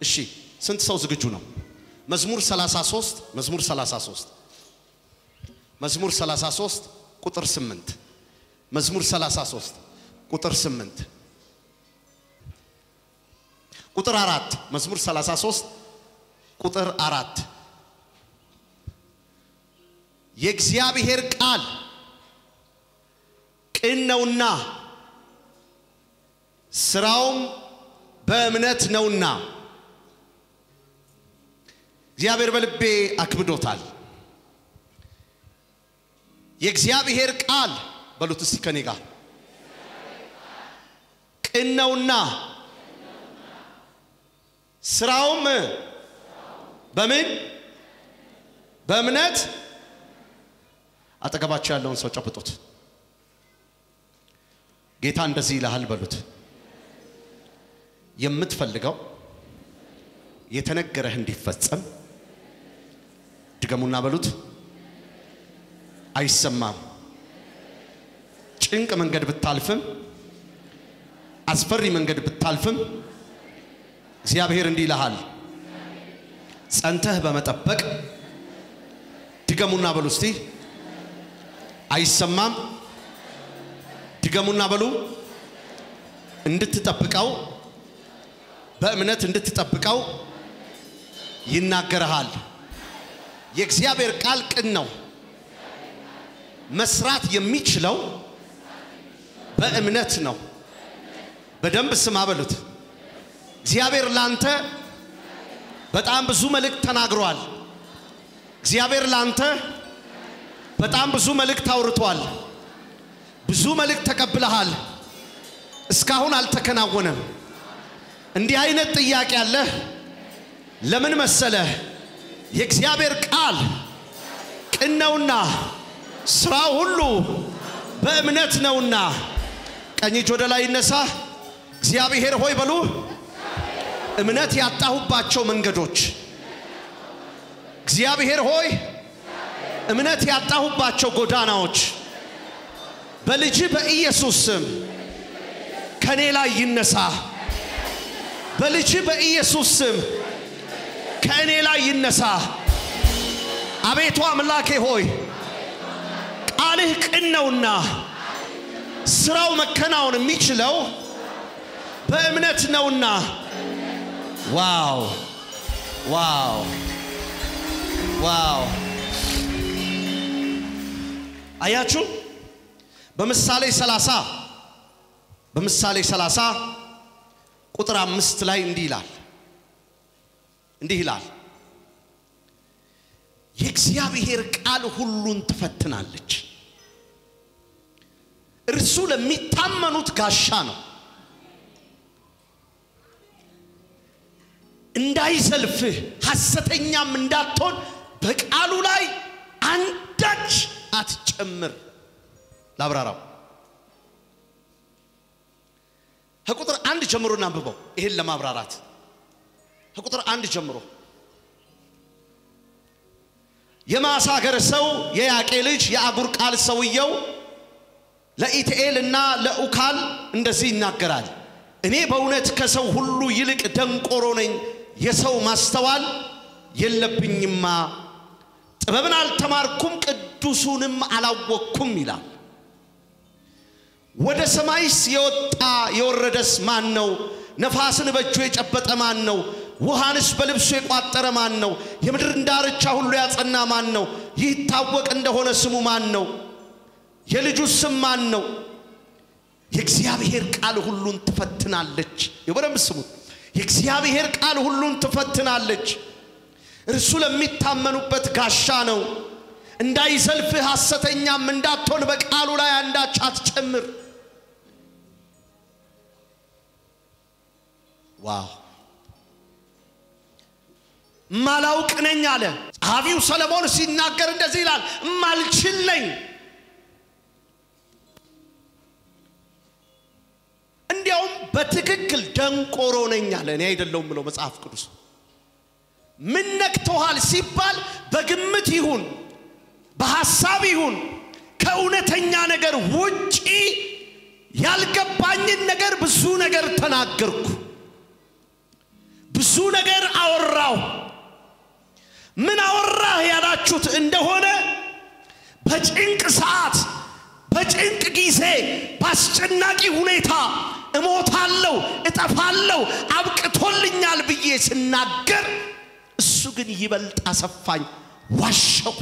እሺ ስንት ሰው ዝግጁ ነው? መዝሙር 33 መዝሙር 33 መዝሙር 33 ቁጥር 8 መዝሙር 33 ቁጥር 8 ቁጥር አራት መዝሙር 33 ቁጥር አራት የእግዚአብሔር ቃል ቅን ነውና ስራውም በእምነት ነውና እግዚአብሔር በልቤ አክብዶታል። የእግዚአብሔር ቃል በሉት እስቲ ከኔ ጋር ቅን ነውና ስራውም በምን በእምነት አጠገባቸው ያለውን ሰው ጨብጡት። ጌታ እንደዚህ ይልሃል በሉት። የምትፈልገው የተነገረህ እንዲፈጸም ድገሙና በሉት። አይሰማም። ጭንቅ መንገድ ብታልፍም አስፈሪ መንገድ ብታልፍም እግዚአብሔር እንዲህ ይልሃል፣ ጸንተህ በመጠበቅ ድገሙና በሉ እስቲ። አይሰማም። ድገሙና በሉ። እንድትጠብቀው በእምነት እንድትጠብቀው ይናገርሃል። የእግዚአብሔር ቃል ቅን ነው። መስራት የሚችለው በእምነት ነው። በደንብ ስማ በሉት። እግዚአብሔር ላንተ በጣም ብዙ መልእክት ተናግሯል። እግዚአብሔር ላንተ በጣም ብዙ መልእክት አውርቷል። ብዙ መልእክት ተቀብለሃል። እስካሁን አልተከናወነም። እንዲህ አይነት ጥያቄ አለህ። ለምን መሰለህ? የእግዚአብሔር ቃል ቅን ነውና ስራው ሁሉ በእምነት ነውና። ቀኝ እጅ ወደ ላይ ይነሳ። እግዚአብሔር ሆይ በሉ። እምነት ያጣሁባቸው መንገዶች እግዚአብሔር ሆይ እምነት ያጣሁባቸው ጎዳናዎች በልጅ በኢየሱስ ስም ከኔ ላይ ይነሳ። በልጅ በኢየሱስ ስም ከእኔ ላይ ይነሳ። አቤቱ አምላኬ ሆይ ቃልህ ቅን ነውና ስራው መከናወን የሚችለው በእምነት ነውና። ዋው ዋው ዋው! አያችሁ በምሳሌ 30 በምሳሌ 30 ቁጥር አምስት ላይ እንዲህ ይላል እንዲህ ይላል የእግዚአብሔር ቃል ሁሉን ትፈትናለች፣ እርሱ ለሚታመኑት ጋሻ ነው። እንዳይዘልፍህ ሐሰተኛም እንዳትሆን በቃሉ ላይ አንዳች አትጨምር። ላብራራው ከቁጥር አንድ ጀምሮ እናንብበው። ይህን ለማብራራት ከቁጥር አንድ ጀምሮ የማሳገር ሰው የያቄ ልጅ የአጉር ቃል ሰውየው ለኢትኤል እና ለኡካል እንደዚህ ይናገራል። እኔ በእውነት ከሰው ሁሉ ይልቅ ደንቆሮ ነኝ፣ የሰው ማስተዋል የለብኝማ፣ ጥበብን አልተማርኩም፣ ቅዱሱንም አላወቅኩም ይላል። ወደ ሰማይስ የወጣ የወረደስ ማን ነው? ነፋስን በእጁ የጨበጠ ማን ነው? ውሃንስ በልብሱ የቋጠረ ማን ነው? የምድርን ዳርቻ ሁሉ ያጸና ማን ነው? ይህ ይታወቅ እንደሆነ ስሙ ማን ነው? የልጁ ስም ማን ነው? የእግዚአብሔር ቃል ሁሉን ትፈትናለች። በደንብ ስሙት። የእግዚአብሔር ቃል ሁሉን ትፈትናለች። እርሱ ለሚታመኑበት ጋሻ ነው። እንዳይዘልፍህ ሐሰተኛም እንዳትሆን በቃሉ ላይ አንዳች አትጨምር። ዋው ማላውቅ ነኝ አለ ጸሐፊው ሰለሞን ሲናገር እንደዚህ ይላል፣ ማልችል ነኝ። እንዲያውም በትክክል ደንቆሮ ነኝ አለ። እኔ አይደለሁም ብለው መጽሐፍ ቅዱስ ምን ነክቶሃል ሲባል በግምት ይሁን በሐሳብ ይሁን ከእውነተኛ ነገር ውጪ ያልገባኝን ነገር ብዙ ነገር ተናገርኩ። ብዙ ነገር አወራው። ምን አወራህ ያላችሁት እንደሆነ በጭንቅ ሰዓት፣ በጭንቅ ጊዜ፣ በአስጨናቂ ሁኔታ እሞታለሁ፣ እጠፋለሁ፣ አብቅቶልኛል ብዬ ስናገር እሱ ግን ይበልጥ አሰፋኝ። ዋሸው፣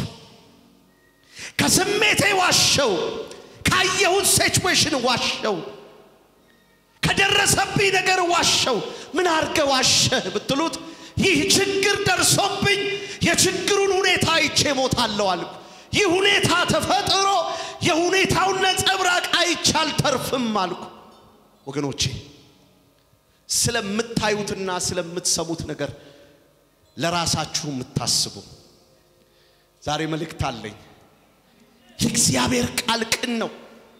ከስሜቴ ዋሸው፣ ካየሁት ሲቹዌሽን ዋሸው፣ ከደረሰብኝ ነገር ዋሸው። ምን አርገ ዋሸህ ብትሉት ይህ ችግር ደርሶብኝ የችግሩን ሁኔታ አይቼ ሞታለሁ አልኩ። ይህ ሁኔታ ተፈጥሮ የሁኔታውን ነጸብራቅ አይቼ አልተርፍም አልኩ። ወገኖቼ ስለምታዩትና ስለምትሰሙት ነገር ለራሳችሁ የምታስቡ ዛሬ መልእክት አለኝ። የእግዚአብሔር ቃል ቅን ነው፣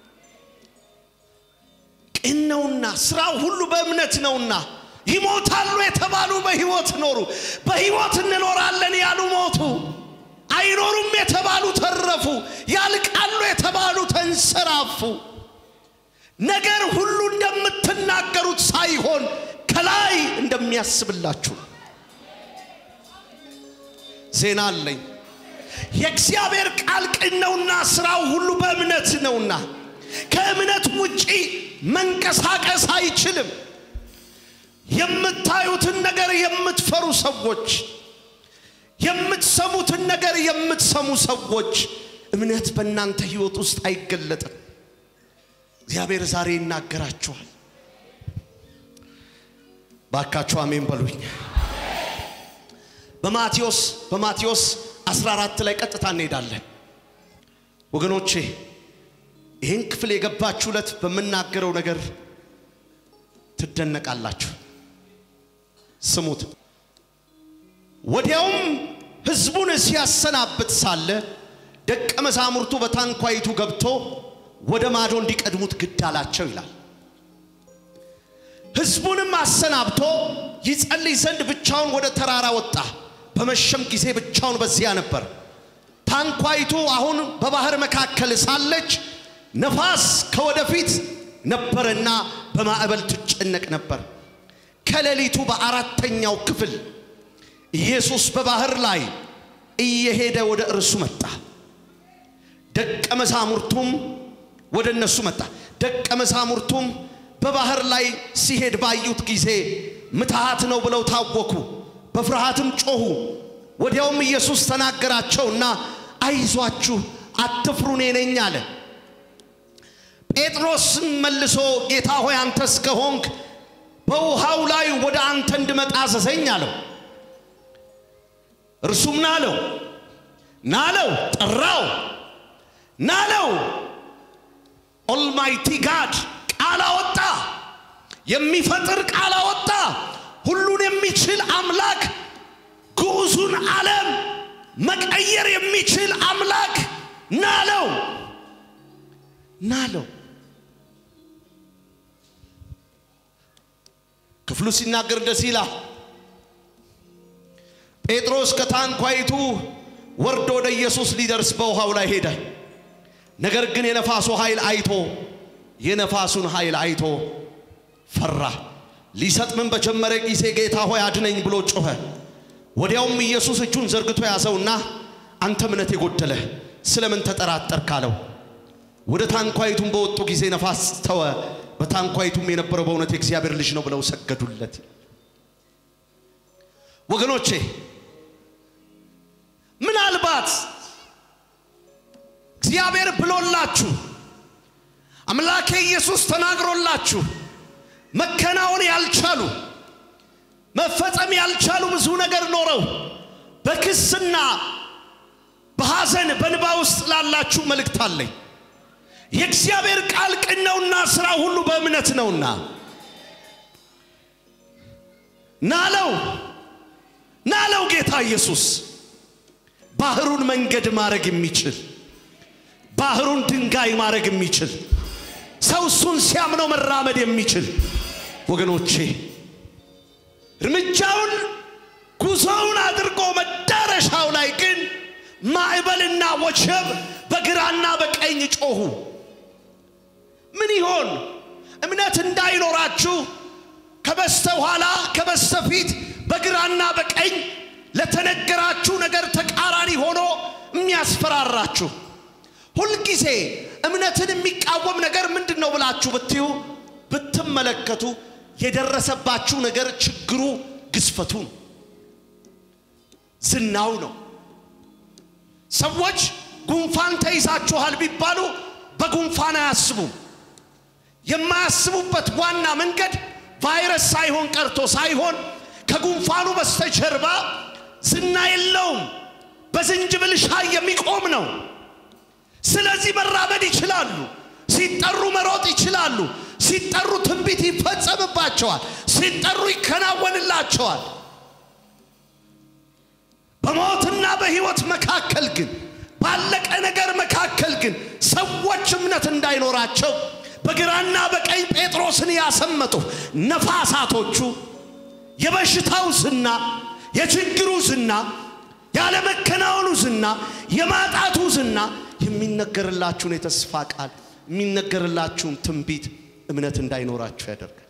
ቅን ነውና ስራው ሁሉ በእምነት ነውና ይሞታሉ የተባሉ በሕይወት ኖሩ፣ በሕይወት እንኖራለን ያሉ ሞቱ፣ አይኖሩም የተባሉ ተረፉ፣ ያልቃሉ የተባሉ ተንሰራፉ። ነገር ሁሉ እንደምትናገሩት ሳይሆን ከላይ እንደሚያስብላችሁ ዜና አለኝ። የእግዚአብሔር ቃል ቅን ነውና ስራው ሁሉ በእምነት ነውና ከእምነት ውጪ መንቀሳቀስ አይችልም። የምታዩትን ነገር የምትፈሩ ሰዎች፣ የምትሰሙትን ነገር የምትሰሙ ሰዎች እምነት በእናንተ ሕይወት ውስጥ አይገለጥም። እግዚአብሔር ዛሬ ይናገራችኋል። ባካችሁ አሜን በሉኝ። በማቴዎስ በማቴዎስ 14 ላይ ቀጥታ እንሄዳለን ወገኖቼ። ይህን ክፍል የገባችሁ ዕለት በምናገረው ነገር ትደነቃላችሁ። ስሙት። ወዲያውም ሕዝቡን ሲያሰናብት ሳለ ደቀ መዛሙርቱ በታንኳይቱ ገብቶ ወደ ማዶ እንዲቀድሙት ግድ አላቸው ይላል። ሕዝቡንም አሰናብቶ ይጸልይ ዘንድ ብቻውን ወደ ተራራ ወጣ። በመሸም ጊዜ ብቻውን በዚያ ነበር። ታንኳይቱ አሁን በባህር መካከል ሳለች ነፋስ ከወደፊት ነበረና በማዕበል ትጨነቅ ነበር። ከሌሊቱ በአራተኛው ክፍል ኢየሱስ በባህር ላይ እየሄደ ወደ እርሱ መጣ። ደቀ መዛሙርቱም ወደ እነሱ መጣ። ደቀ መዛሙርቱም በባህር ላይ ሲሄድ ባዩት ጊዜ ምትሃት ነው ብለው ታወኩ፣ በፍርሃትም ጮኹ። ወዲያውም ኢየሱስ ተናገራቸውና አይዟችሁ፣ አትፍሩ፣ እኔ ነኝ አለ። ጴጥሮስም መልሶ ጌታ ሆይ አንተስ ከሆንክ በውሃው ላይ ወደ አንተ እንድመጣ አዘዘኝ አለው። እርሱም ናለው ናለው ጠራው ናለው ኦልማይቲ ጋድ ቃል አወጣ። የሚፈጥር ቃል አወጣ። ሁሉን የሚችል አምላክ ግዑዙን ዓለም መቀየር የሚችል አምላክ ናለው ናለው። ክፍሉ ሲናገር እንደዚህ ይላል። ጴጥሮስ ከታንኳይቱ ወርዶ ወደ ኢየሱስ ሊደርስ በውሃው ላይ ሄደ። ነገር ግን የነፋሱ ኃይል አይቶ የነፋሱን ኃይል አይቶ ፈራ። ሊሰጥምን በጀመረ ጊዜ ጌታ ሆይ አድነኝ ብሎ ጮኸ። ወዲያውም ኢየሱስ እጁን ዘርግቶ ያዘውና አንተ እምነት የጎደለ ስለምን ተጠራጠርክ አለው። ወደ ታንኳይቱም በወጡ ጊዜ ነፋስ ተወ። በታንኳይቱም የነበረው በእውነት የእግዚአብሔር ልጅ ነው ብለው ሰገዱለት። ወገኖቼ ምናልባት እግዚአብሔር ብሎላችሁ አምላኬ ኢየሱስ ተናግሮላችሁ መከናወን ያልቻሉ መፈጸም ያልቻሉ ብዙ ነገር ኖረው በክስና በሐዘን በንባ ውስጥ ላላችሁ መልእክት አለኝ። የእግዚአብሔር ቃል ቅን ነውና ሥራ ሁሉ በእምነት ነውና ናለው ናለው ጌታ ኢየሱስ ባህሩን መንገድ ማድረግ የሚችል ባህሩን ድንጋይ ማድረግ የሚችል ሰው እሱን ሲያምነው መራመድ የሚችል ወገኖቼ እርምጃውን ጉዞውን አድርጎ መዳረሻው ላይ ግን ማዕበልና ወጀብ በግራና በቀኝ ጮኹ። ምን ይሆን? እምነት እንዳይኖራችሁ ከበስተ ኋላ ከበስተ ፊት በግራና በቀኝ ለተነገራችሁ ነገር ተቃራኒ ሆኖ የሚያስፈራራችሁ ሁልጊዜ እምነትን የሚቃወም ነገር ምንድን ነው ብላችሁ ብትዩ ብትመለከቱ የደረሰባችሁ ነገር ችግሩ ግዝፈቱ ነው፣ ዝናው ነው። ሰዎች ጉንፋን ተይዛችኋል ቢባሉ በጉንፋን አያስቡም። የማያስቡበት ዋና መንገድ ቫይረስ ሳይሆን ቀርቶ ሳይሆን ከጉንፋኑ በስተጀርባ ዝና የለውም፣ በዝንጅብል ሻይ የሚቆም ነው። ስለዚህ መራመድ ይችላሉ። ሲጠሩ መሮጥ ይችላሉ። ሲጠሩ ትንቢት ይፈጸምባቸዋል። ሲጠሩ ይከናወንላቸዋል። በሞትና በሕይወት መካከል ግን ባለቀ ነገር መካከል ግን ሰዎች እምነት እንዳይኖራቸው በግራና በቀኝ ጴጥሮስን ያሰመጡ ነፋሳቶቹ የበሽታው ዝና፣ የችግሩ ዝና፣ ያለመከናወኑ ዝና፣ የማጣቱ ዝና የሚነገርላችሁን የተስፋ ቃል የሚነገርላችሁን ትንቢት እምነት እንዳይኖራችሁ ያደርጋል።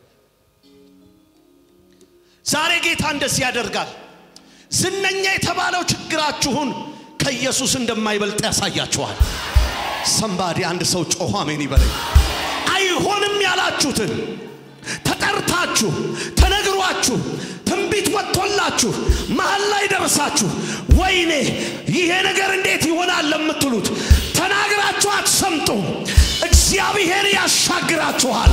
ዛሬ ጌታ እንደዚህ ያደርጋል። ዝነኛ የተባለው ችግራችሁን ከኢየሱስ እንደማይበልጥ ያሳያችኋል። ሰንባዲ አንድ ሰው ጮኸ አሜን ይበለኝ። አይሆንም ያላችሁትን ተጠርታችሁ ተነግሯችሁ ትንቢት ወጥቶላችሁ መሀል ላይ ደርሳችሁ ወይኔ ይሄ ነገር እንዴት ይሆናል ለምትሉት ተናግራችሁ አትሰምጡም። እግዚአብሔር ያሻግራችኋል።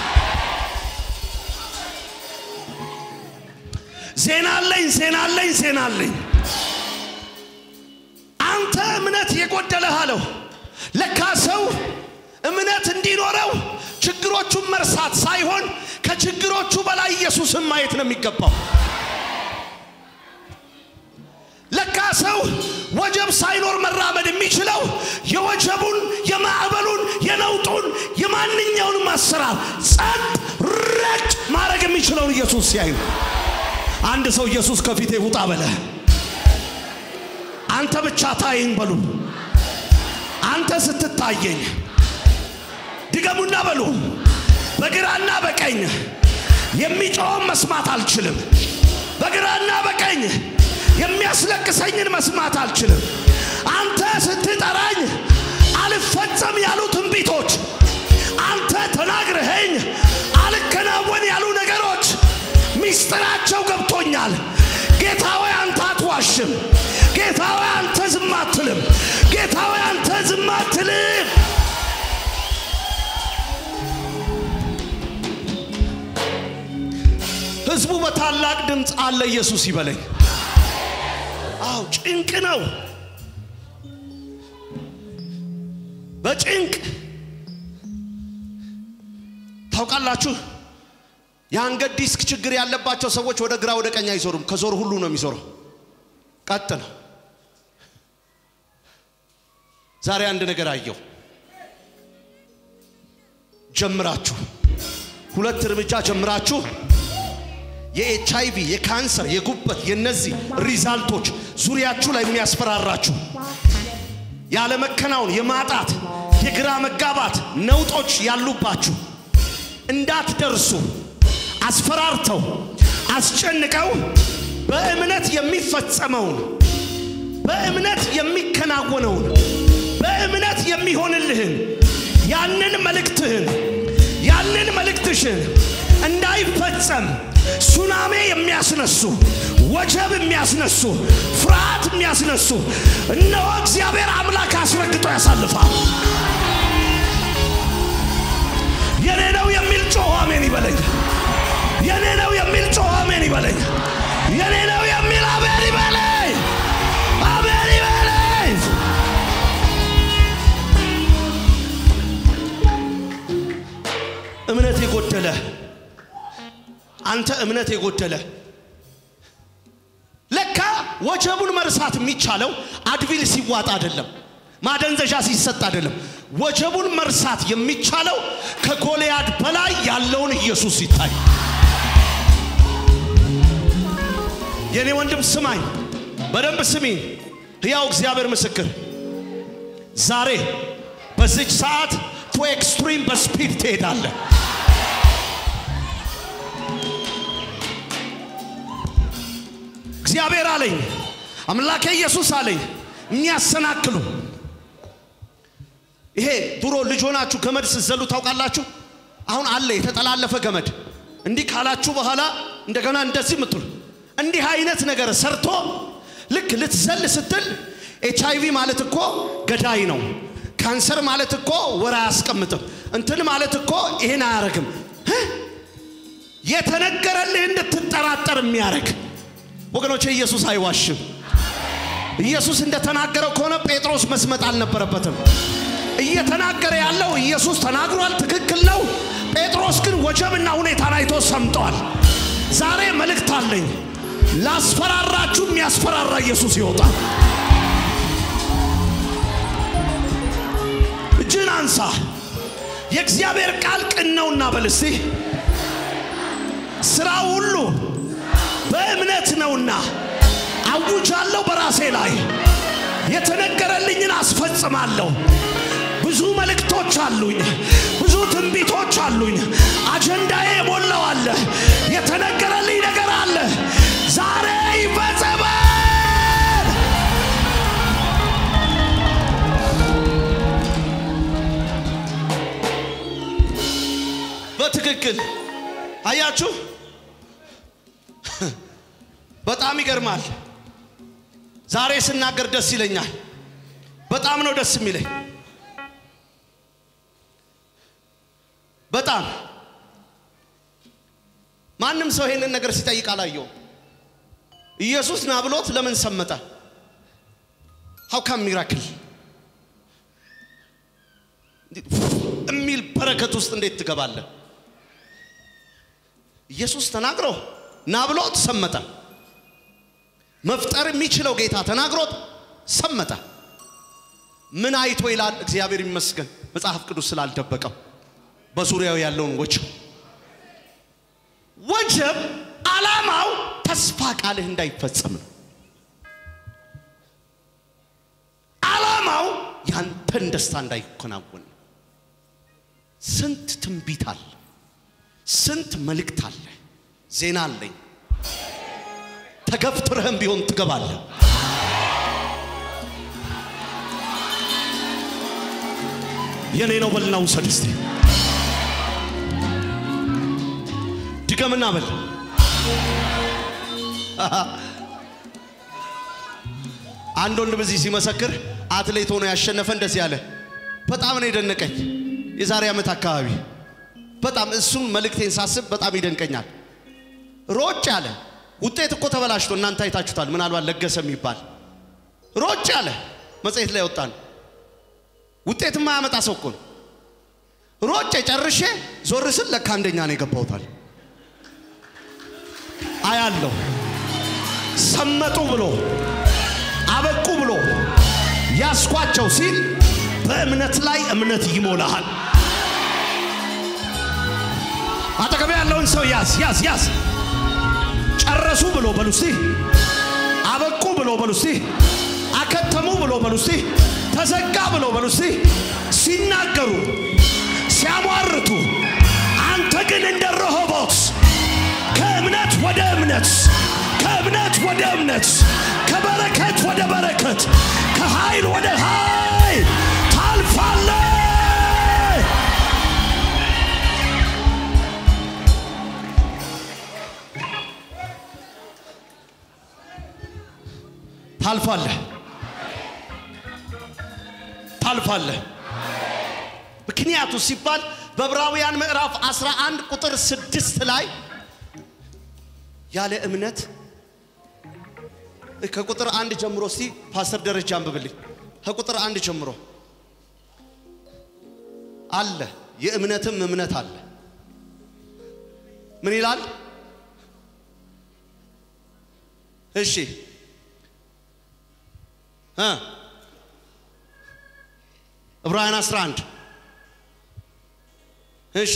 ዜና አለኝ፣ ዜና አለኝ፣ ዜና አለኝ። አንተ እምነት የጎደለህ አለው። ለካ ሰው እምነት እንዲኖረው ችግሮቹን መርሳት ሳይሆን ከችግሮቹ በላይ ኢየሱስን ማየት ነው የሚገባው። ለካ ሰው ወጀብ ሳይኖር መራመድ የሚችለው የወጀቡን፣ የማዕበሉን፣ የነውጡን፣ የማንኛውንም አሰራር ጸጥ ረጭ ማድረግ የሚችለውን ኢየሱስ ሲያዩ አንድ ሰው ኢየሱስ ከፊቴ ውጣ በለ። አንተ ብቻ ታየኝ በሉ። አንተ ስትታየኝ ድገሙና በሉ። በግራና በቀኝ የሚጮኸውን መስማት አልችልም። በግራና በቀኝ የሚያስለቅሰኝን መስማት አልችልም። አንተ ስትጠራኝ አልፈጸም ያሉ ትንቢቶች፣ አንተ ተናግረኸኝ አልከናወን ያሉ ነገሮች ሚስጥራቸው ገብቶኛል። ጌታ ሆይ አንተ አትዋሽም። ጌታ ሆይ አንተ ዝም አትልም። ጌታ ሆይ አንተ ዝም አትልም። ህዝቡ በታላቅ ድምፅ አለ ኢየሱስ ይበለኝ። አው ጭንቅ ነው። በጭንቅ ታውቃላችሁ። የአንገት ዲስክ ችግር ያለባቸው ሰዎች ወደ ግራ ወደ ቀኝ አይዞሩም። ከዞር ሁሉ ነው የሚዞረው። ቀጥ ነው። ዛሬ አንድ ነገር አየሁ። ጀምራችሁ ሁለት እርምጃ ጀምራችሁ የኤች አይቪ የካንሰር የጉበት የነዚህ ሪዛልቶች ዙሪያችሁ ላይ የሚያስፈራራችሁ ያለመከናወን የማጣት የግራ መጋባት ነውጦች ያሉባችሁ እንዳትደርሱ አስፈራርተው አስጨንቀው በእምነት የሚፈጸመውን በእምነት የሚከናወነውን በእምነት የሚሆንልህን ያንን መልእክትህን ያንን መልእክትሽን እንዳይፈጸም ሱናሜ የሚያስነሱ ወጀብ የሚያስነሱ ፍርሃት የሚያስነሱ እነሆ እግዚአብሔር አምላክ አስረግጦ ያሳልፋል። የኔ ነው የሚል ጮኸ አሜን ይበለኝ። የኔ ነው የሚል ጮኸ አሜን ይበለኝ። የኔ ነው የሚል አሜን ይበለኝ። አሜን ይበለኝ። እምነት የጎደለ አንተ እምነት የጎደለ ለካ ወጀቡን መርሳት የሚቻለው አድቪል ሲዋጥ አይደለም፣ ማደንዘዣ ሲሰጥ አይደለም። ወጀቡን መርሳት የሚቻለው ከጎልያድ በላይ ያለውን ኢየሱስ ሲታይ። የኔ ወንድም ስማኝ፣ በደንብ ስሚኝ። ሕያው እግዚአብሔር ምስክር፣ ዛሬ በዚች ሰዓት ቱ ኤክስትሪም በስፒድ ትሄዳለህ። እግዚአብሔር አለኝ፣ አምላኬ ኢየሱስ አለኝ የሚያሰናክሉ ይሄ ድሮ ልጅ ሆናችሁ ገመድ ስትዘሉ ታውቃላችሁ። አሁን አለ የተጠላለፈ ገመድ። እንዲህ ካላችሁ በኋላ እንደገና እንደዚህ ምትሉ እንዲህ አይነት ነገር ሰርቶ ልክ ልትዘል ስትል ኤች አይቪ ማለት እኮ ገዳይ ነው። ካንሰር ማለት እኮ ወር አያስቀምጥም። እንትን ማለት እኮ ይህን አያረግም። የተነገረልህ እንድትጠራጠር የሚያደርግ ወገኖቼ፣ ኢየሱስ አይዋሽም። ኢየሱስ እንደተናገረው ከሆነ ጴጥሮስ መስመጥ አልነበረበትም። እየተናገረ ያለው ኢየሱስ ተናግሯል፣ ትክክል ነው። ጴጥሮስ ግን ወጀብና ሁኔታን አይቶ ሰምጧል። ዛሬ መልእክት አለኝ። ላስፈራራችሁ የሚያስፈራራ ኢየሱስ ይወጣል። እጅን አንሳ። የእግዚአብሔር ቃል ቅን ነውና በል እስቲ ስራው ሁሉ በእምነት ነውና አውጃለሁ በራሴ ላይ የተነገረልኝን አስፈጽማለሁ። ብዙ መልእክቶች አሉኝ፣ ብዙ ትንቢቶች አሉኝ። አጀንዳዬ የሞላው አለ፣ የተነገረልኝ ነገር አለ። ዛሬ ይፈጸማል። በትክክል አያችሁ፣ በጣም ይገርማል። ዛሬ ስናገር ደስ ይለኛል። በጣም ነው ደስ የሚለኝ። በጣም ማንም ሰው ይሄንን ነገር ሲጠይቅ አላየውም። ኢየሱስ ና ብሎት ለምን ሰመጠ? ሀው ካም ሚራክል የሚል በረከት ውስጥ እንዴት ትገባለህ? ኢየሱስ ተናግሮ ና ብሎት ሰመጠ። መፍጠር የሚችለው ጌታ ተናግሮት ሰመጠ። ምን አይቶ ይላል? እግዚአብሔር ይመስገን መጽሐፍ ቅዱስ ስላልደበቀው በዙሪያው ያለውን ወጀብ ወጀብ ዓላማው ተስፋ ቃልህ እንዳይፈጸም ነው። ዓላማው ያንተን ደስታ እንዳይከናወን ነው። ስንት ትንቢት አለ፣ ስንት መልእክት አለ፣ ዜና አለኝ። ተገፍትረህም ቢሆን ትገባለህ። የኔ ነው በልና ውሰድ እስቲ ድገምና በል አንድ ወንድ በዚህ ሲመሰክር አትሌት ሆኖ ያሸነፈ እንደዚህ አለ። በጣም ነው የደነቀኝ። የዛሬ ዓመት አካባቢ በጣም እሱን መልእክቴን ሳስብ በጣም ይደንቀኛል። ሮጭ አለ። ውጤት እኮ ተበላሽቶ እናንተ አይታችሁታል። ምናልባት ለገሰ የሚባል ሮጭ አለ። መጽሔት ላይ ወጣን። ውጤት የማያመጣ ሰው እኮ ነው። ሮጬ ጨርሼ ዞር ስል ለካ አንደኛ ነው የገባሁታል። አያለሁ ሰመጡ ብሎ አበቁ ብሎ ያስኳቸው ሲል በእምነት ላይ እምነት ይሞላሃል። አጠገቤ ያለውን ሰው ያዝ ያዝ ያዝ። ጨረሱ ብሎ በሉ እስቲ፣ አበቁ ብሎ በሉ እስቲ፣ አከተሙ ብሎ በሉ እስቲ፣ ተዘጋ ብሎ በሉ እስቲ። ሲናገሩ ሲያሟርቱ፣ አንተ ግን እንደ ረሆቦት ከእምነት ወደ እምነት ከእምነት ወደ እምነት ከበረከት ወደ በረከት ከኃይል ወደ ኃይል ታልፋለህ። ታልፋለህ ታልፋለህ። ምክንያቱ ሲባል በዕብራውያን ምዕራፍ 11 ቁጥር ስድስት ላይ ያለ እምነት ከቁጥር አንድ ጀምሮ እስቲ ፓስተር ደረጃ አንብብልኝ። ከቁጥር አንድ ጀምሮ አለ የእምነትም እምነት አለ። ምን ይላል? እሺ እ ዕብራውያን 11 እሺ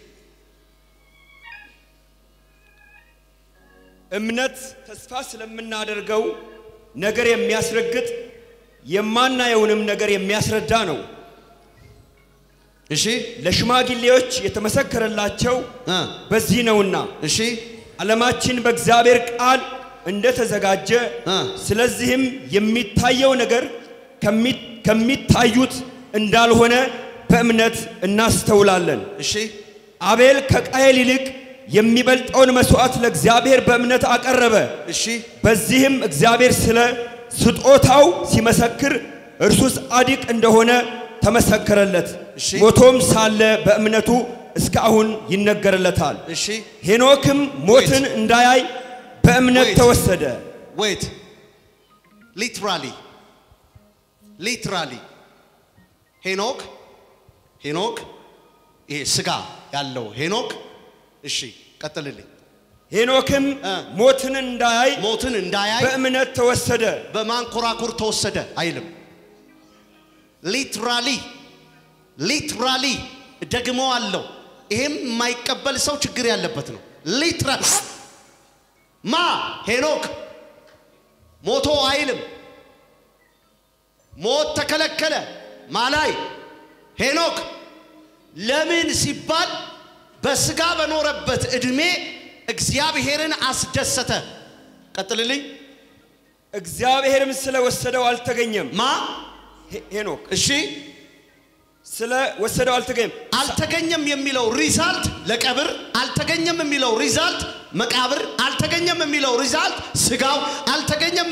እምነት ተስፋ ስለምናደርገው ነገር የሚያስረግጥ የማናየውንም ነገር የሚያስረዳ ነው። እሺ ለሽማግሌዎች የተመሰከረላቸው እ በዚህ ነውና እሺ ዓለማችን በእግዚአብሔር ቃል እንደተዘጋጀ እ። ስለዚህም የሚታየው ነገር ከሚ- ከሚታዩት እንዳልሆነ በእምነት እናስተውላለን። እሺ አቤል ከቃየል ይልቅ የሚበልጠውን መስዋዕት ለእግዚአብሔር በእምነት አቀረበ። እሺ በዚህም እግዚአብሔር ስለ ስጦታው ሲመሰክር እርሱ ጻድቅ እንደሆነ ተመሰከረለት። እሺ። ሞቶም ሳለ በእምነቱ እስካሁን ይነገርለታል። እሺ ሄኖክም ሞትን እንዳያይ በእምነት Wait. ተወሰደ። ዌት ሊትራሊ ሊትራሊ ሄኖክ ሄኖክ ይሄ ስጋ ያለው ሄኖክ እሺ ቀጥልልኝ ሄኖክም እ። ሞትን እንዳያይ ሞትን እንዳያይ በእምነት ተወሰደ። በማንኮራኩር ተወሰደ አይልም ሊትራሊ ሊትራሊ ደግሞ አለው ይሄም የማይቀበል ሰው ችግር ያለበት ነው ሊትራሊ ማ ሄኖክ ሞቶ አይልም ሞት ተከለከለ ማላይ ሄኖክ ለምን ሲባል በስጋ በኖረበት ዕድሜ እግዚአብሔርን አስደሰተ ቀጥልልኝ እግዚአብሔርም ስለወሰደው አልተገኘም። ማ ሄ- ሄኖክ እሺ ስለ ወሰደው አልተገኘም። አልተገኘም የሚለው ሪዛልት ለቀብር አልተገኘም የሚለው ሪዛልት መቃብር አልተገኘም የሚለው ሪዛልት ስጋው አልተገኘም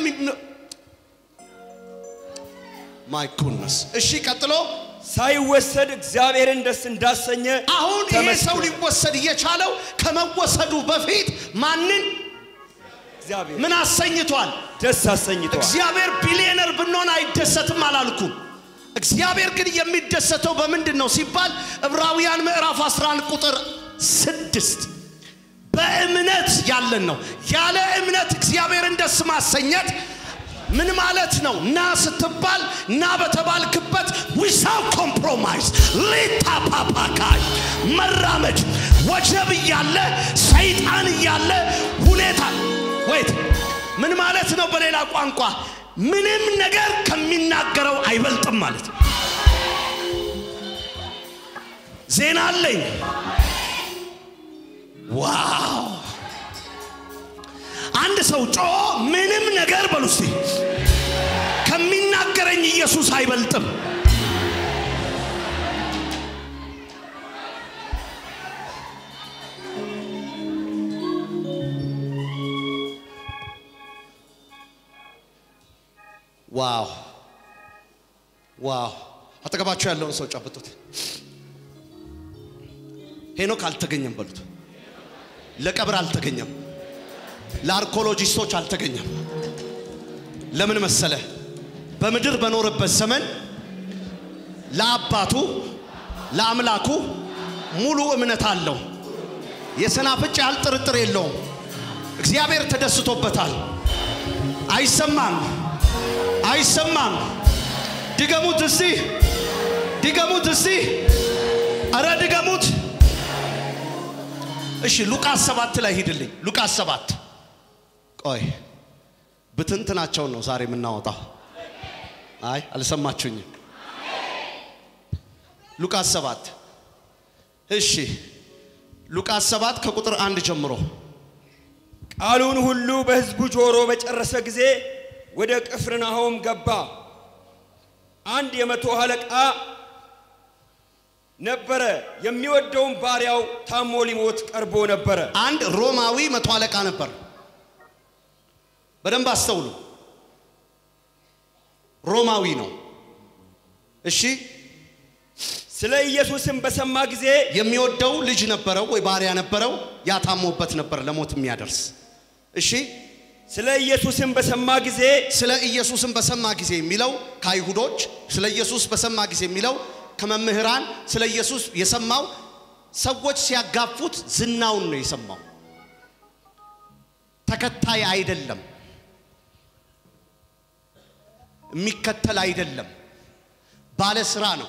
ማይ ጉድነስ እሺ ቀጥሎ ሳይወሰድ እግዚአብሔርን ደስ እንዳሰኘ አሁን ይሄ ተመስክሯል። ሰው ሊወሰድ እየቻለው ከመወሰዱ በፊት ማንን እግዚአብሔር ምን አሰኝቷል ደስ አሰኝቷል። እግዚአብሔር ቢሊየነር ብንሆን አይደሰትም አላልኩም። እግዚአብሔር ግን የሚደሰተው በምንድን ነው ሲባል ዕብራውያን ምዕራፍ 11 ቁጥር ስድስት በእምነት ያለን ነው። ያለ እምነት እግዚአብሔርን ደስ ማሰኘት ምን ማለት ነው? ና ስትባል ና በተባልክበት ዊሳው ኮምፕሮማይዝ ሊታፓፓካይ መራመድ ወጀብ እያለ ሰይጣን እያለ ሁኔታ ወይት ምን ማለት ነው? በሌላ ቋንቋ ምንም ነገር ከሚናገረው አይበልጥም ማለት ነው። ዜና አለኝ። ዋው! አንድ ሰው ጮ ምንም ነገር በሉ እስቲ ከሚናገረኝ ኢየሱስ አይበልጥም። ዋው ዋው! አጠገባቸው ያለውን ሰው ጨብጡት። ሄኖክ አልተገኘም በሉት። ለቀብር አልተገኘም። ለአርኮሎጂስቶች አልተገኘም። ለምን መሰለ? በምድር በኖረበት ዘመን ለአባቱ ለአምላኩ ሙሉ እምነት አለው። የሰናፍጭ ያህል ጥርጥር የለውም። እግዚአብሔር ተደስቶበታል። አይሰማም፣ አይሰማም። ድገሙት እስቲ፣ ድገሙት እስቲ፣ አረ ድገሙት። እሺ ሉቃስ ሰባት ላይ ሂድልኝ። ሉቃስ ሰባት ቆይ ብትንትናቸውን ነው ዛሬ የምናወጣው። አይ አልሰማችሁኝም። ሉቃስ ሰባት እሺ ሉቃስ ሰባት ከቁጥር አንድ ጀምሮ ቃሉን ሁሉ በሕዝቡ ጆሮ በጨረሰ ጊዜ ወደ ቅፍርናሆም ገባ። አንድ የመቶ አለቃ ነበረ። የሚወደውን ባሪያው ታሞ ሊሞት ቀርቦ ነበረ። አንድ ሮማዊ መቶ አለቃ ነበር። በደንብ አስተውሉ። ሮማዊ ነው። እሺ ስለ ኢየሱስም በሰማ ጊዜ የሚወደው ልጅ ነበረው ወይ ባሪያ ነበረው። ያታሞበት ነበር ለሞት የሚያደርስ እሺ ስለ ኢየሱስም በሰማ ጊዜ ስለ ኢየሱስን በሰማ ጊዜ የሚለው ከአይሁዶች ስለ ኢየሱስ በሰማ ጊዜ የሚለው ከመምህራን ስለ ኢየሱስ የሰማው ሰዎች ሲያጋፉት ዝናውን ነው የሰማው። ተከታይ አይደለም፣ የሚከተል አይደለም፣ ባለ ስራ ነው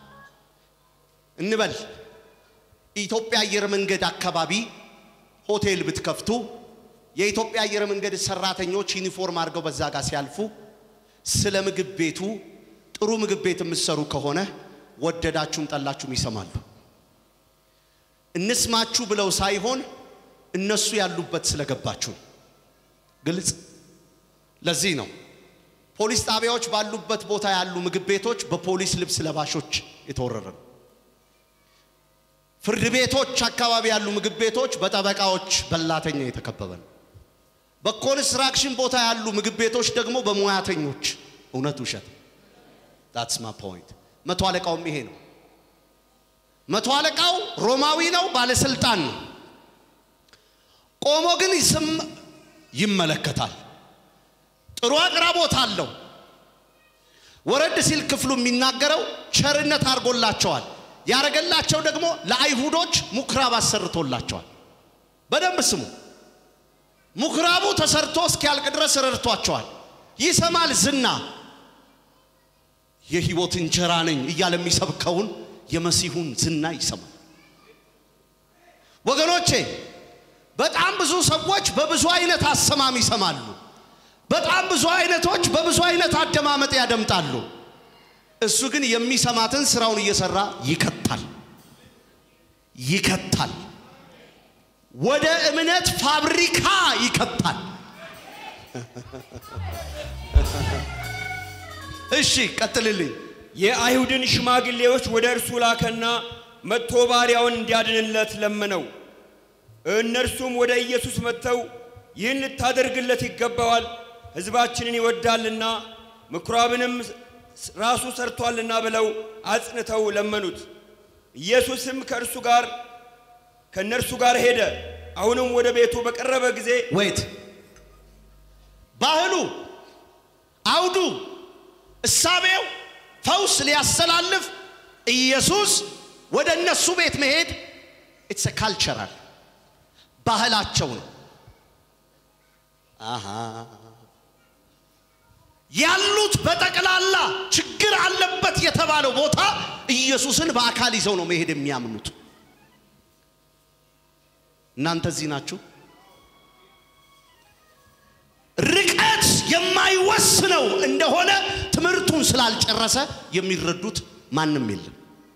እንበል። ኢትዮጵያ አየር መንገድ አካባቢ ሆቴል ብትከፍቱ የኢትዮጵያ አየር መንገድ ሰራተኞች ዩኒፎርም አድርገው በዛ ጋር ሲያልፉ ስለ ምግብ ቤቱ ጥሩ ምግብ ቤት የምትሰሩ ከሆነ ወደዳችሁም ጠላችሁም ይሰማሉ። እንስማችሁ ብለው ሳይሆን እነሱ ያሉበት ስለገባችሁ ነው። ግልጽ። ለዚህ ነው ፖሊስ ጣቢያዎች ባሉበት ቦታ ያሉ ምግብ ቤቶች በፖሊስ ልብስ ለባሾች የተወረረ ነው። ፍርድ ቤቶች አካባቢ ያሉ ምግብ ቤቶች በጠበቃዎች በላተኛ የተከበበ ነው። በኮንስትራክሽን ቦታ ያሉ ምግብ ቤቶች ደግሞ በሙያተኞች እውነት ውሸት ዳትስ ማ ፖይንት። መቶ አለቃውም ይሄ ነው። መቶ አለቃው ሮማዊ ነው፣ ባለስልጣን ነው። ቆሞ ግን ስም ይመለከታል። ጥሩ አቅራቦት አለው። ወረድ ሲል ክፍሉ የሚናገረው ቸርነት አድርጎላቸዋል። ያረገላቸው ደግሞ ለአይሁዶች ምኩራብ አሰርቶላቸዋል። በደንብ ስሙ። ምኩራቡ ተሰርቶ እስኪያልቅ ድረስ ረድቷቸዋል። ይሰማል ዝና የህይወት እንጀራ ነኝ እያለ የሚሰብከውን የመሲሁን ዝና ይሰማል። ወገኖቼ በጣም ብዙ ሰዎች በብዙ አይነት አሰማም ይሰማሉ። በጣም ብዙ አይነቶች በብዙ አይነት አደማመጥ ያደምጣሉ። እሱ ግን የሚሰማትን ስራውን እየሰራ ይከታል ይከታል፣ ወደ እምነት ፋብሪካ ይከታል። እሺ ቀጥልልኝ። የአይሁድን ሽማግሌዎች ወደ እርሱ ላከና መጥቶ ባሪያውን እንዲያድንለት ለመነው። እነርሱም ወደ ኢየሱስ መጥተው ይህን ልታደርግለት ይገባዋል፣ ሕዝባችንን ይወዳልና ምኵራብንም ራሱ ሰርቷልና ብለው አጽንተው ለመኑት። ኢየሱስም ከእርሱ ጋር ከእነርሱ ጋር ሄደ። አሁንም ወደ ቤቱ በቀረበ ጊዜ ወይት ባህሉ፣ አውዱ፣ እሳቤው ፈውስ ሊያስተላልፍ ኢየሱስ ወደ እነሱ ቤት መሄድ ኢትስ ካልቸራል ባህላቸው ነው። አሃ ያሉት በጠቅላላ ችግር አለበት የተባለው ቦታ ኢየሱስን በአካል ይዘው ነው መሄድ የሚያምኑት። እናንተ እዚህ ናችሁ። ርቀት የማይወስነው እንደሆነ ትምህርቱን ስላልጨረሰ የሚረዱት ማንም የለም።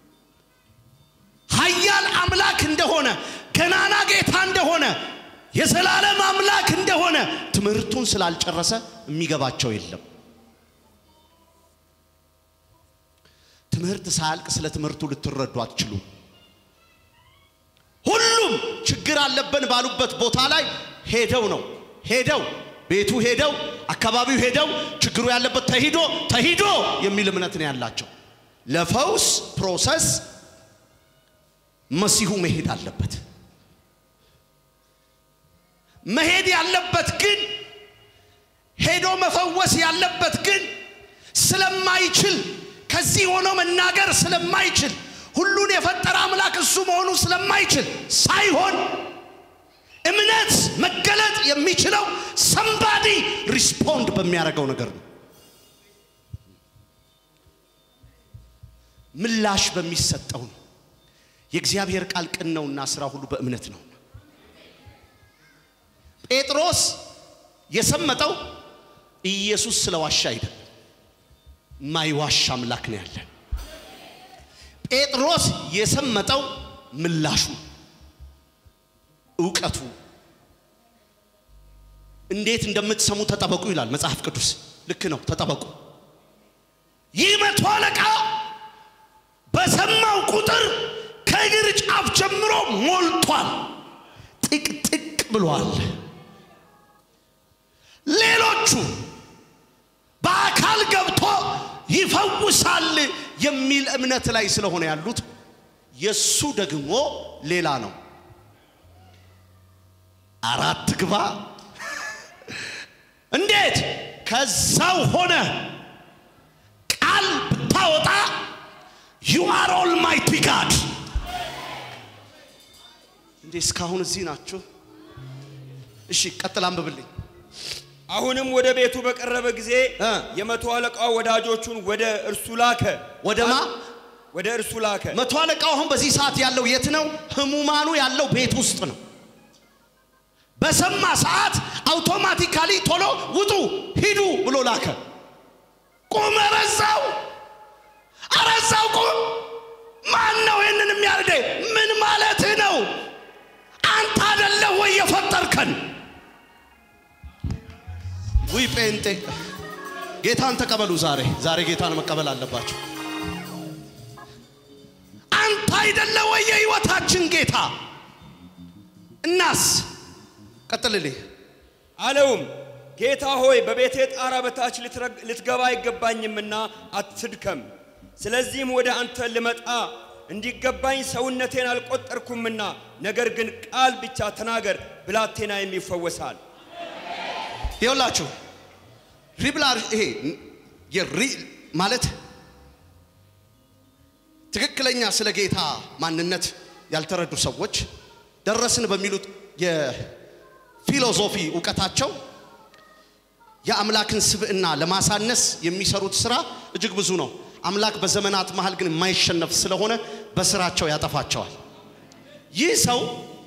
ኃያል አምላክ እንደሆነ ገናና ጌታ እንደሆነ የዘላለም አምላክ እንደሆነ ትምህርቱን ስላልጨረሰ የሚገባቸው የለም። ትምህርት ሳያልቅ ስለ ትምህርቱ ልትረዱ አትችሉም። ሁሉም ችግር አለብን ባሉበት ቦታ ላይ ሄደው ነው ሄደው ቤቱ ሄደው አካባቢው ሄደው ችግሩ ያለበት ተሂዶ ተሂዶ የሚል እምነት ነው ያላቸው። ለፈውስ ፕሮሰስ መሲሁ መሄድ አለበት። መሄድ ያለበት ግን ሄዶ መፈወስ ያለበት ግን ስለማይችል ከዚህ ሆኖ መናገር ስለማይችል ሁሉን የፈጠረ አምላክ እሱ መሆኑ ስለማይችል ሳይሆን እምነት መገለጥ የሚችለው ሰምባዲ ሪስፖንድ በሚያደርገው ነገር ነው። ምላሽ በሚሰጠው ነው። የእግዚአብሔር ቃል ቅን ነውና ስራ ሁሉ በእምነት ነው። ጴጥሮስ የሰመጠው ኢየሱስ ስለዋሻ አይደለም። ማይዋሽ አምላክ ነው ያለን። ጴጥሮስ የሰመጠው ምላሹ እውቀቱ እንዴት እንደምትሰሙ ተጠበቁ ይላል መጽሐፍ ቅዱስ። ልክ ነው፣ ተጠበቁ። ይህ መቶ አለቃ በሰማው ቁጥር ከእግር ጫፍ ጀምሮ ሞልቷል፣ ጥቅጥቅ ብሏል። ሌሎቹ በአካል ገብቶ ይፈውሳል የሚል እምነት ላይ ስለሆነ ያሉት የሱ ደግሞ ሌላ ነው። አራት ግባ እንዴት ከዛው ሆነ ቃል ብታወጣ ዩ አር ኦልማይቲ ጋድ እንዴ እስካሁን እዚህ ናችሁ? እሺ ቀጥል አንብብልኝ። አሁንም ወደ ቤቱ በቀረበ ጊዜ እ የመቶ አለቃው ወዳጆቹን ወደ እርሱ ላከ። ወደማ ወደ እርሱ ላከ። መቶ አለቃው አሁን በዚህ ሰዓት ያለው የት ነው? ህሙማኑ ያለው ቤት ውስጥ ነው። በሰማ ሰዓት አውቶማቲካሊ ቶሎ ውጡ ሂዱ ብሎ ላከ። ቁም፣ ረዛው፣ አረዛው፣ ቁም። ማን ነው ይህንን የሚያርደ? ምን ማለትህ ነው? አንተ አደለህ ወይ የፈጠርከን? ውይ ጴንጤ ጌታን ተቀበሉ። ዛሬ ዛሬ ጌታን መቀበል አለባቸው። አንተ አይደለ ወይ የህይወታችን ጌታ? እናስ ቀጥልልኝ። አለውም ጌታ ሆይ በቤቴ ጣራ በታች ልትረግ- ልትገባ አይገባኝምና አትድከም። ስለዚህም ወደ አንተ ልመጣ እንዲገባኝ ሰውነቴን አልቆጠርኩምና፣ ነገር ግን ቃል ብቻ ተናገር፣ ብላቴናዬም ይፈወሳል። ይኸውላችሁ ሪብላር ይሄ የሪ ማለት ትክክለኛ ስለ ጌታ ማንነት ያልተረዱ ሰዎች ደረስን በሚሉት የፊሎዞፊ እውቀታቸው የአምላክን ስብዕና ለማሳነስ የሚሰሩት ስራ እጅግ ብዙ ነው። አምላክ በዘመናት መሃል ግን የማይሸነፍ ስለሆነ በስራቸው ያጠፋቸዋል። ይህ ሰው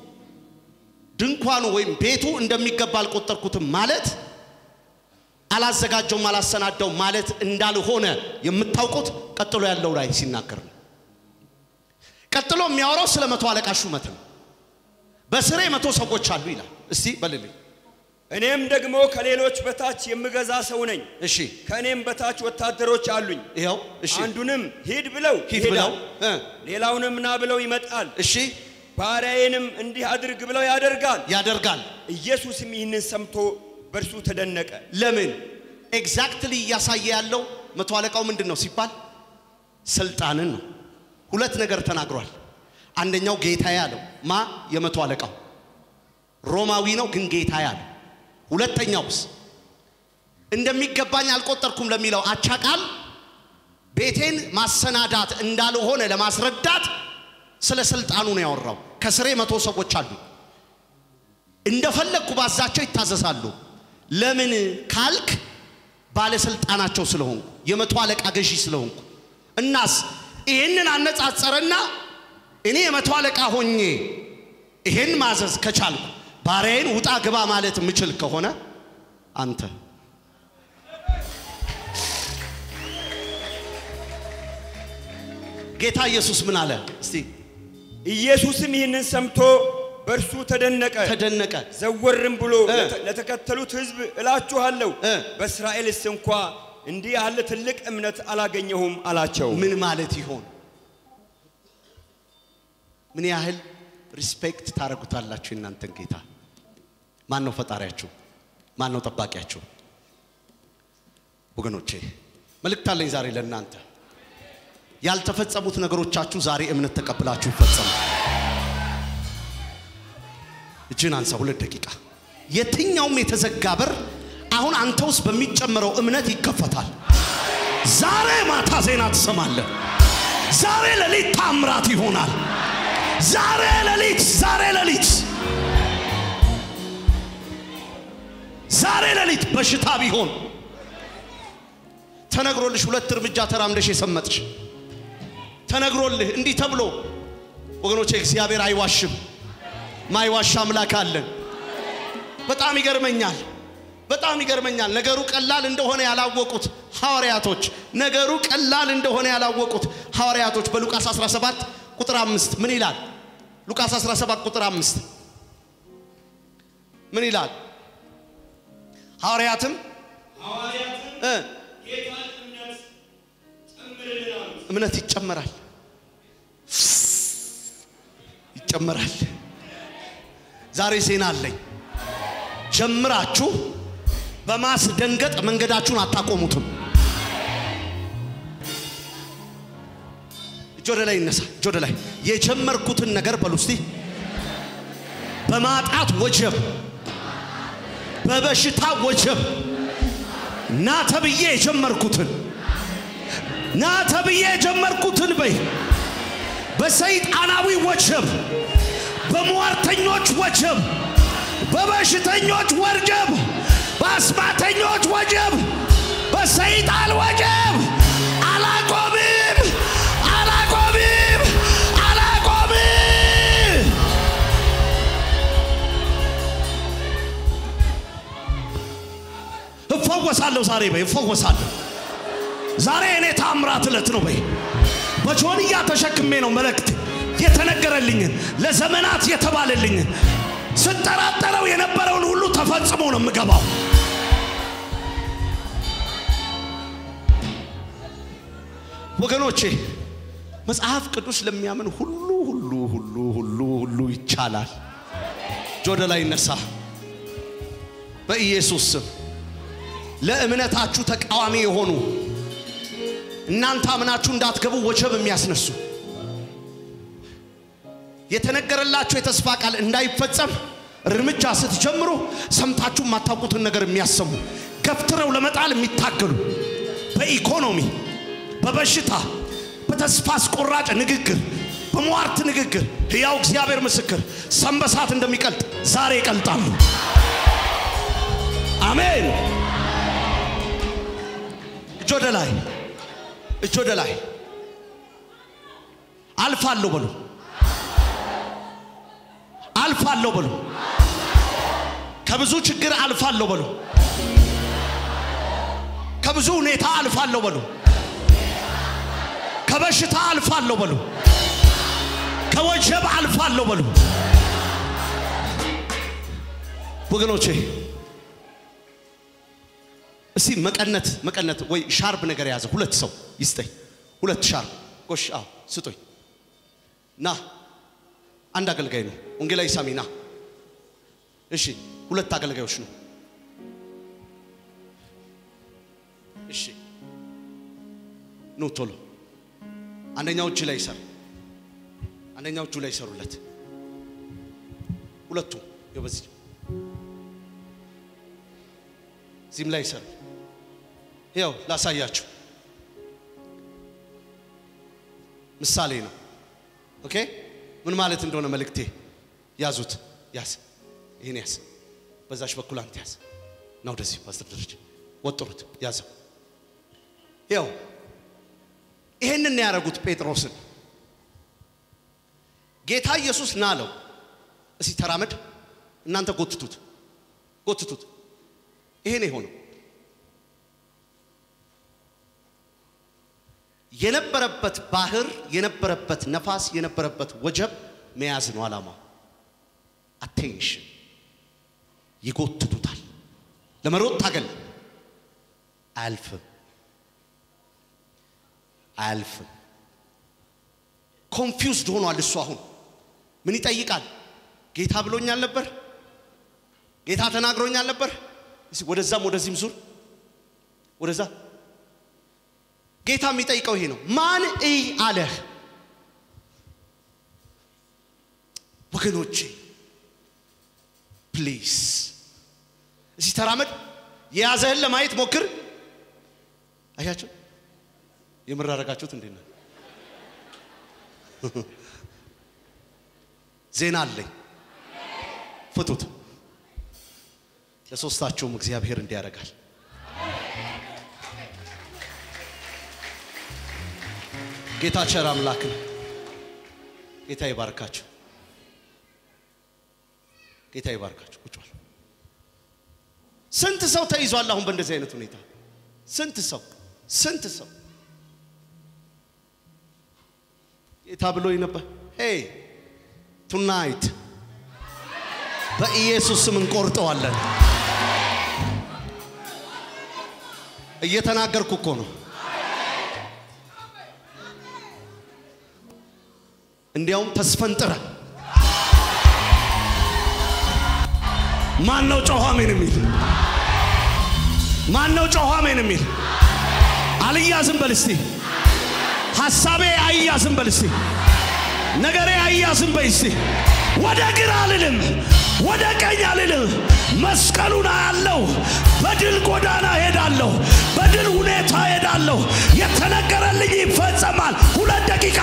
ድንኳኑ ወይም ቤቱ እንደሚገባ አልቆጠርኩትም ማለት አላዘጋጀውም አላሰናዳውም ማለት እንዳልሆነ የምታውቁት ቀጥሎ ያለው ላይ ሲናገር ነው። ቀጥሎ የሚያወራው ስለ መቶ አለቃ ሹመት ነው። በስሬ መቶ ሰዎች አሉ ይላል። እስቲ በልልኝ። እኔም ደግሞ ከሌሎች በታች የምገዛ ሰው ነኝ። እሺ ከእኔም በታች ወታደሮች አሉኝ። ይኸው እሺ አንዱንም ሂድ ብለው ሂድ ብለው ይሄዳል፣ እ ሌላውንም ና ብለው ይመጣል፣ እሺ ባሪያዬንም እንዲህ አድርግ ብለው ያደርጋል። ያደርጋል። ኢየሱስም ይህንን ሰምቶ በእርሱ ተደነቀ። ለምን ኤግዛክትሊ እያሳየ ያለው መቶ አለቃው ምንድን ነው ሲባል ስልጣንን ነው። ሁለት ነገር ተናግሯል። አንደኛው ጌታዬ አለው። ማ የመቶ አለቃው ሮማዊ ነው ግን ጌታዬ አለው። ሁለተኛውስ እንደሚገባኝ አልቆጠርኩም ለሚለው አቻ ቃል ቤቴን ማሰናዳት እንዳልሆነ ለማስረዳት ስለ ስልጣኑ ነው ያወራው። ከስሬ መቶ ሰዎች አሉ። እንደፈለግኩ ባዛቸው ይታዘዛሉ። ለምን ካልክ ባለስልጣናቸው ስለሆንኩ የመቶ አለቃ ገዢ ስለሆንኩ። እናስ ይህንን አነጻጸረና እኔ የመቶ አለቃ ሆኜ ይሄን ማዘዝ ከቻልኩ ባሪያዬን ውጣ ግባ ማለት የምችል ከሆነ አንተ ጌታ ኢየሱስ ምን አለ? እስቲ ኢየሱስም ይህንን ሰምቶ በእርሱ ተደነቀ። ተደነቀ። ዘወርም ብሎ እ። ለተ- ለተከተሉት ሕዝብ እላችኋለሁ እ። በእስራኤልስ እንኳ እንዲህ ያለ ትልቅ እምነት አላገኘሁም አላቸው። ምን ማለት ይሆን? ምን ያህል ሪስፔክት ታደርጉታላችሁ የእናንተን ጌታ? ማን ነው ፈጣሪያችሁ? ማን ነው ጠባቂያችሁ? ወገኖቼ መልእክት አለኝ ዛሬ ለእናንተ። ያልተፈጸሙት ነገሮቻችሁ ዛሬ እምነት ተቀብላችሁ ይፈጸሙ። እጅን አንሳ፣ ሁለት ደቂቃ። የትኛውም የተዘጋ በር አሁን አንተ ውስጥ በሚጨመረው እምነት ይከፈታል። ዛሬ ማታ ዜና ትሰማለህ። ዛሬ ሌሊት ታምራት ይሆናል። ዛሬ ሌሊት ዛሬ ሌሊት ዛሬ ሌሊት በሽታ ቢሆን ተነግሮልሽ ሁለት እርምጃ ተራምደሽ የሰመጥሽ ተነግሮልህ እንዲህ ተብሎ ወገኖቼ፣ እግዚአብሔር አይዋሽም። ማይዋሽ አምላክ አለን። በጣም ይገርመኛል። በጣም ይገርመኛል። ነገሩ ቀላል እንደሆነ ያላወቁት ሐዋርያቶች ነገሩ ቀላል እንደሆነ ያላወቁት ሐዋርያቶች በሉቃስ 17 ቁጥር አምስት ምን ይላል? ሉቃስ 17 ቁጥር አምስት ምን ይላል? ሐዋርያትም እ እምነት ይጨመራል ይጨመራል። ዛሬ ዜና አለኝ። ጀምራችሁ በማስደንገጥ መንገዳችሁን አታቆሙትም። እጅ ወደ ላይ ይነሳ። እጅ ወደ ላይ የጀመርኩትን ነገር በሉ እስቲ። በማጣት ወጀብ፣ በበሽታ ወጀብ ና ተብዬ የጀመርኩትን ና ተብዬ የጀመርኩትን በይ በሰይጣናዊ ወጀብ፣ በሟርተኞች ወጀብ፣ በበሽተኞች ወጀብ፣ በአስማተኞች ወጀብ፣ በሰይጣን ወጀብ አላቆምም፣ አላቆምም፣ አላቆምም። እፈወሳለሁ ዛሬ በይ፣ እፈወሳለሁ ዛሬ እኔ ታምራት ዕለት ነው በይ። በጆንያ ተሸክሜ ነው መልእክት የተነገረልኝን ለዘመናት የተባለልኝን ስጠራጠረው የነበረውን ሁሉ ተፈጽሞ ነው የምገባው። ወገኖቼ መጽሐፍ ቅዱስ ለሚያምን ሁሉ ሁሉ ሁሉ ሁሉ ሁሉ ይቻላል። እጅ ወደ ላይ ይነሳ። በኢየሱስ ስም ለእምነታችሁ ተቃዋሚ የሆኑ እናንተ አምናችሁ እንዳትገቡ ወጀብ የሚያስነሱ የተነገረላችሁ የተስፋ ቃል እንዳይፈጸም እርምጃ ስትጀምሩ ሰምታችሁ የማታውቁትን ነገር የሚያሰሙ ገፍትረው ለመጣል የሚታገሉ በኢኮኖሚ በበሽታ በተስፋ አስቆራጭ ንግግር በሟርት ንግግር ሕያው እግዚአብሔር ምስክር ሰንበሳት እንደሚቀልጥ ዛሬ ይቀልጣሉ። አሜን። እጅ ወደ ላይ፣ እጅ ወደ ላይ። አልፋለሁ በሉ፣ አልፋለሁ በሉ። ከብዙ ችግር አልፋለሁ በሉ። ከብዙ ሁኔታ አልፋለሁ በሉ። ከበሽታ አልፋለሁ በሉ። ከወጀብ አልፋለሁ በሉ። ወገኖቼ እስቲ መቀነት መቀነት ወይ ሻርብ ነገር የያዘ ሁለት ሰው ይስጠኝ። ሁለት ሻርብ ጎሽ፣ አዎ ስጦኝ። ና አንድ አገልጋይ ነው ወንጌላዊ ሳሚ ና። እሺ ሁለት አገልጋዮች ነው። እሺ ኑ ቶሎ። አንደኛው እጅ ላይ ይሰር፣ አንደኛው እጁ ላይ ይሰሩለት። ሁለቱ ይኸው በዚህ እዚህም ላይ ይሰሩ። ያው ላሳያችሁ ምሳሌ ነው። ኦኬ ምን ማለት እንደሆነ መልእክቴ ያዙት። ያዝ፣ ይህን ያዝ፣ በዛች በኩል አንተ ያዝ እና ወደዚህ ፓስተር ደረጀ ወጥሩት፣ ያዘው። ያው ይሄንን ያደረጉት ጴጥሮስን ጌታ ኢየሱስ ና አለው። እስቲ ተራመድ፣ እናንተ ጎትቱት፣ ጎትቱት። ይሄ ነው የሆነው። የነበረበት ባህር የነበረበት ነፋስ የነበረበት ወጀብ መያዝ ነው ዓላማው። አቴንሽን ይጎትቱታል። ለመሮጥ ታገል፣ አያልፍም፣ አያልፍም። ኮንፊውዝድ ሆኗል እሱ። አሁን ምን ይጠይቃል? ጌታ ብሎኛል ነበር፣ ጌታ ተናግሮኛል ነበር። እስኪ ወደዛም ወደዚህም ዙር፣ ወደዛ ጌታ የሚጠይቀው ይሄ ነው። ማን እይ አለህ? ወገኖቼ ፕሊዝ እዚህ ተራመድ። የያዘህን ለማየት ሞክር። አያቸው የምር አደረጋችሁት እንዴት ነው? ዜና አለኝ። ፍቱት። ለሶስታችሁም እግዚአብሔር እንዲያደርጋል። ጌታ ቸር አምላክ ነው። ጌታ ይባርካችሁ። ጌታ ይባርካችሁ። ቁጭ በል። ስንት ሰው ተይዟል አሁን በእንደዚህ አይነት ሁኔታ? ስንት ሰው ስንት ሰው ጌታ ብሎኝ ነበር። ሄይ ቱናይት በኢየሱስ ስም እንቆርጠዋለን። እየተናገርኩ እኮ ነው። እንዲያውም ተስፈንጥረ ማን ነው ጮኸ አሜን የሚል ማን ነው ጮኸ አሜን የሚል አልያዝም በል እስቲ ሐሳቤ አያዝም በል እስቲ ነገሬ አያዝም በል እስቲ ወደ ግራ አልልም ወደ ቀኝ አልልም መስቀሉን አያለው በድል ጎዳና ሄዳለሁ በድል ሁኔታ ሄዳለሁ የተነገረልኝ ይፈጸማል ሁለት ደቂቃ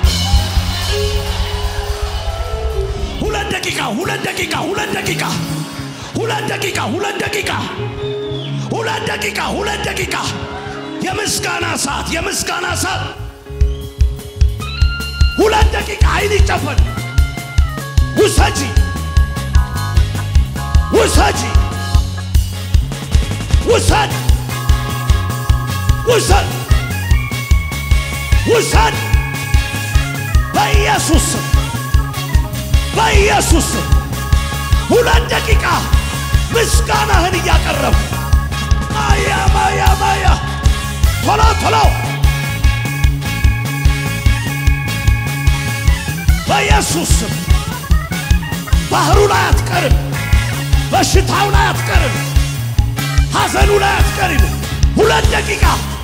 ሁለት ደቂቃ ሁለት ደቂቃ ሁለት ደቂቃ ሁለት ደቂቃ ሁለት ደቂቃ ሁለት ደቂቃ ሁለት ደቂቃ የምስጋና ሰዓት የምስጋና ሰዓት ሁለት ደቂቃ አይን ይጨፈን ውሰጂ ውሰጂ ውሰድ ውሰድ ውሰድ በኢየሱስ ስም በኢየሱስ ስም ሁለት ደቂቃ ምስጋናህን እያቀረብ ማያ ማያ ማያ ቶሎ ቶሎ በኢየሱስ ስም ባህሩ ላይ አትቀርም። በሽታው ላይ አትቀርም። ሐዘኑ ላይ አትቀርም። ሁለት ደቂቃ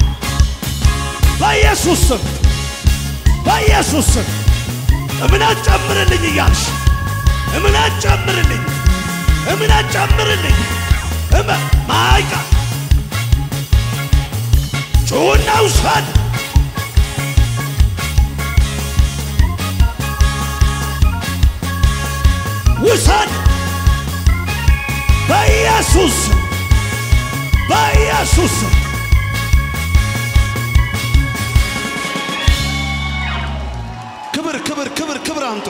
በኢየሱስ ስም በኢየሱስ ስም እምነት ጨምርልኝ እያልሽ እምነት ጨምርልኝ እምነት ጨምርልኝ እመ ማይቃ ጩና ውሰድ ውሰድ በኢየሱስ ስም በኢየሱስ ስም ክብር ክብር ክብር ክብር አምጡ።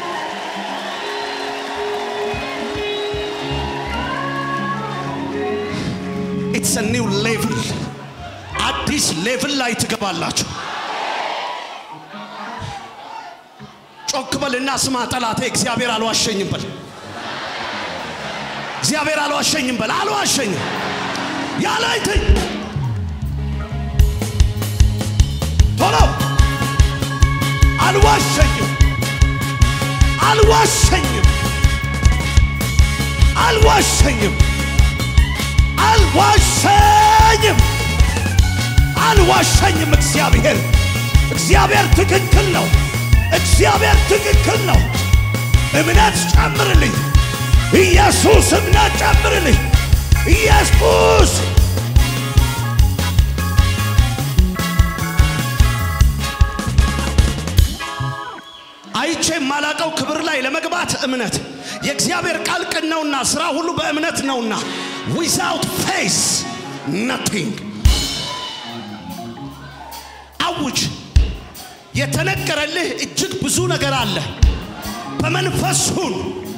ኢትስ ኒው ሌቭል አዲስ ሌቭል ላይ ትገባላችሁ። ጮክ በልና ስማ ጠላቴ፣ እግዚአብሔር አልዋሸኝም በል። እግዚአብሔር አልዋሸኝም በል። አልዋሸኝም ያላይትኝ ቶሎ አልዋሸኝም አልዋሸኝም አልዋሸኝም አልዋሸኝም አልዋሸኝም። እግዚአብሔር እግዚአብሔር ትክክል ነው። እግዚአብሔር ትክክል ነው። እምነት ጨምርልኝ ኢየሱስ፣ እምነት ጨምርልኝ ኢየሱስ። አይቼ የማላቀው ክብር ላይ ለመግባት እምነት የእግዚአብሔር ቃል ቅን ነውና ስራ ሁሉ በእምነት ነውና ዊዛውት ፌስ ነቲንግ አውጅ የተነገረልህ እጅግ ብዙ ነገር አለ በመንፈስ ሁን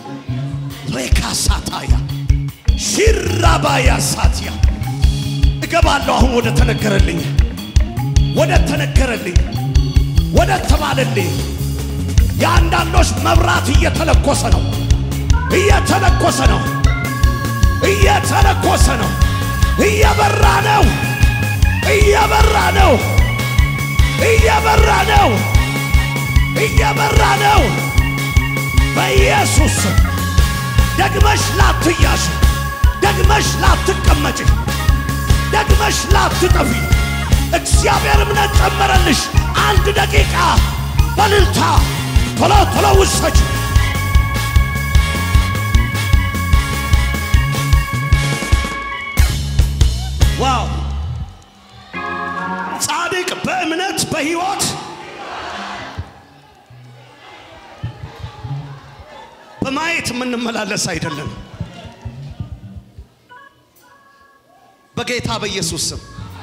ሬካሳታያ ሺራባያ ሳትያ እገባለሁ። አሁን ወደ ተነገረልኝ ወደ ተነገረልኝ ወደ ተባለልኝ የአንዳንዶች መብራት እየተለኮሰ ነው፣ እየተለኮሰ ነው፣ እየተለኮሰ ነው፣ እየበራ ነው፣ እየበራ ነው፣ እየበራ ነው፣ እየበራ ነው። በኢየሱስ ስም ደግመሽ ላትያሽ፣ ደግመሽ ላትቀመጭ፣ ደግመሽ ላትጠፊ እግዚአብሔር እምነት ጨመረልሽ። አንድ ደቂቃ በልልታ ቶሎ ቶሎ ውሰጅ። ዋው ጻድቅ በእምነት በሕይወት በማየት የምንመላለስ አይደለም። በጌታ በኢየሱስ ስም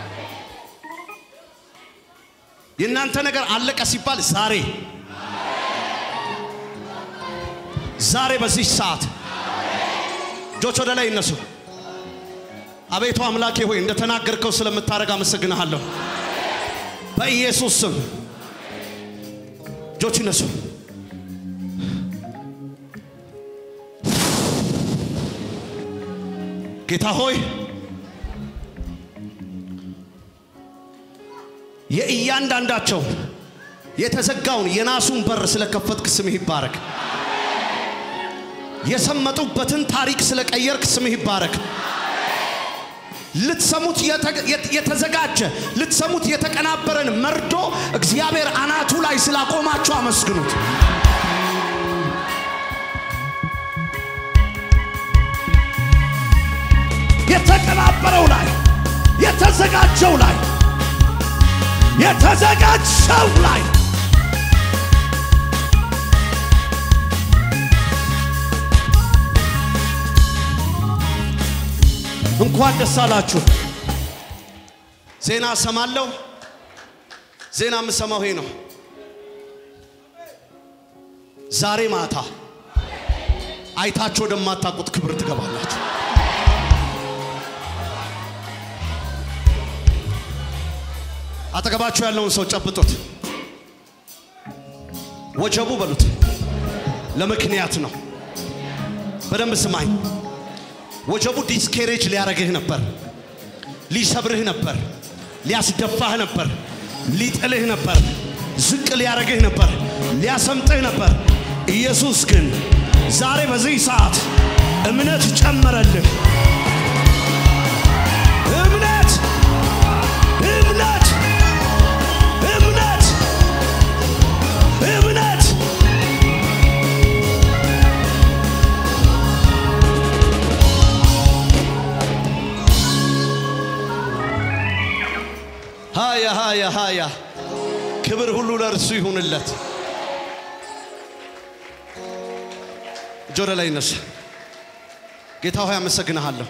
የእናንተ ነገር አለቀ ሲባል ዛሬ ዛሬ በዚህ ሰዓት እጆች ወደ ላይ ይነሱ። አቤቱ አምላኬ ሆይ እንደተናገርከው ስለምታደርግ አመሰግንሃለሁ። በኢየሱስ ስም እጆች ይነሱ። ጌታ ሆይ የእያንዳንዳቸው የተዘጋውን የናሱን በር ስለከፈትክ ስምህ ይባረክ። የሰመጡበትን ታሪክ ስለቀየርክ ስምህ ይባረክ። ልትሰሙት የተ- የት- የተዘጋጀ ልትሰሙት የተቀናበረን መርዶ እግዚአብሔር አናቱ ላይ ስላቆማችሁ አመስግኑት። የተቀናበረው ላይ የተዘጋጀው ላይ የተዘጋጀው ላይ እንኳን ደስ አላችሁ። ዜና እሰማለሁ። ዜና የምሰማው ይሄ ነው። ዛሬ ማታ አይታችሁ ወደማታውቁት ክብር ትገባላችሁ። አጠገባችሁ ያለውን ሰው ጨብጡት። ወጀቡ በሉት። ለምክንያት ነው። በደንብ ስማኝ። ወጀቡ ዲስኬሬጅ ሊያረግህ ነበር፣ ሊሰብርህ ነበር፣ ሊያስደፋህ ነበር፣ ሊጥልህ ነበር። ዝቅ ሊያደርግህ ነበር፣ ሊያሰምጥህ ነበር። ኢየሱስ ግን ዛሬ በዚህ ሰዓት እምነት ጨመረልህ። እምነት እምነት እምነት እምነት ሃያ ሃያ ሃያ ክብር ሁሉ ለእርሱ ይሁንለት። እጅ ወደ ላይ ይነሳ። ጌታ ሆይ አመሰግንሃለሁ።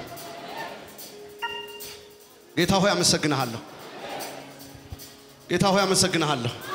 ጌታ ሆይ አመሰግንሃለሁ። ጌታ ሆይ አመሰግንሃለሁ።